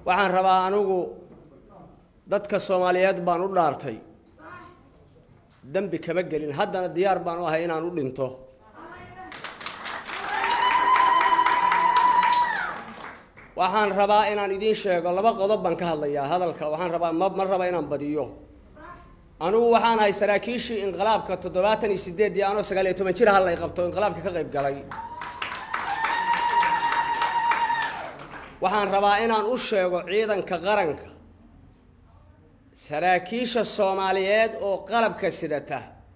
waxaan rabaa anigu dadka soomaaliyeed baan u dhaartay dembi kama gelin haddana diyaar baan u ahay inaan u dhinto waxaan rabaa inaan idiin sheego laba qodob baan ka hadlayaa hadalka waxaan rabaa ma ma raba inaan badiyo anigu waxaan ahay saraakiishii inqilaabka toddobaatan iyo sideeddii anoo sagaal iyo toban jir hallay qabto inqilaabka ka qayb galay waxaan rabaa inaan u sheego ciidanka qaranka saraakiisha soomaaliyeed oo qalabka sidata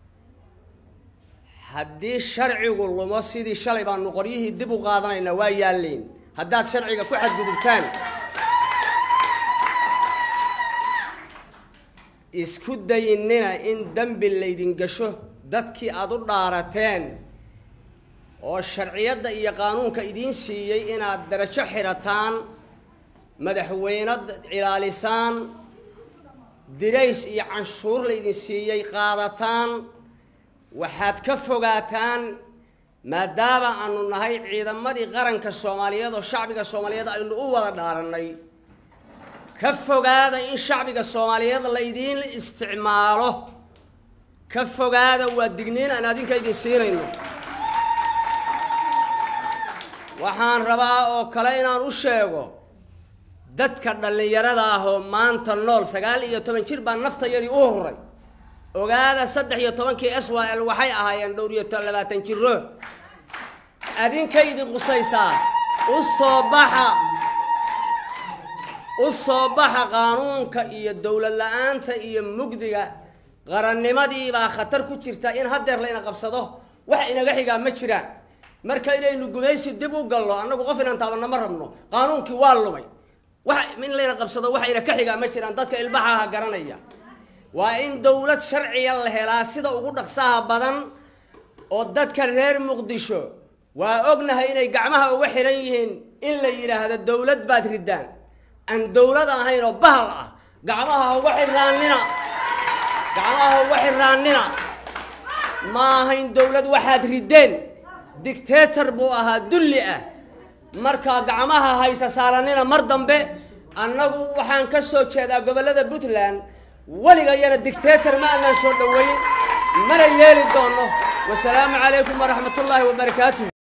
haddii sharcigu lumo sidii shalay baanu qoryihii dib u qaadanaynaa waa yaalliin haddaad sharciga ku xadgudubtaan isku dayinnina in dembi laydin gasho dadkii aada u dhaarateen oo sharciyadda iyo qaanuunka idiin siiyey inaad darajo xidhataan madaxweyne ilaalisaan dirays iyo canshuur laydin siiyey qaadataan waxaad ka fogaataan maadaama aanu nahay ciidamadii qaranka soomaaliyeed oo shacbiga soomaaliyeed aynu u wada dhaarannay ka fogaada in shacbiga soomaaliyeed laydiin isticmaalo ka fogaada waa digniin aan adinka idin siinayno waxaan rabaa oo kale inaan u sheego dadka dhallinyarada ah oo maanta nool sagaal iyo toban jir baa naftayadii u horay ogaada saddex iyo tobankii s y l waxay ahaayeen dhowr iyo labaatan jiro adinkaydii qusaysaa u soo baxa u soo baxa qaanuunka iyo dowlad la-aanta iyo mugdiga qarannimadii baa khatar ku jirta in haddeer layna qabsado wax inaga xigaa ma jiraan marka inaynu gumaysi dib u galno annagu qof inaan taabanna ma rabno qaanuunkii waa lumay wax in layna qabsado waxayna ka xigaa ma jiraan dadka ilbaxaha garanaya waa in dowlad sharciya la helaa sida ugu dhaqsaha badan oo dadka reer muqdisho waa ognahay inay gacmaha uga xihan yihiin in la yidhaahdo dowlad baad riddaan aan dowlad ahayn oo bahal ah gacmaha ha uga xiraanina gacmaha ha uga xiraanina ma ahayn dowlad waxaad riddeen dictator buu ahaa dulli ah markaa gacmaha haysa saaranina mar dambe annagu waxaan ka soo jeedaa gobollada puntland weligayana dictator ma aanaan soo dhoweyn mana yeeli doono wasalaamu calaykum waraxmat ullaahi wabarakaatuh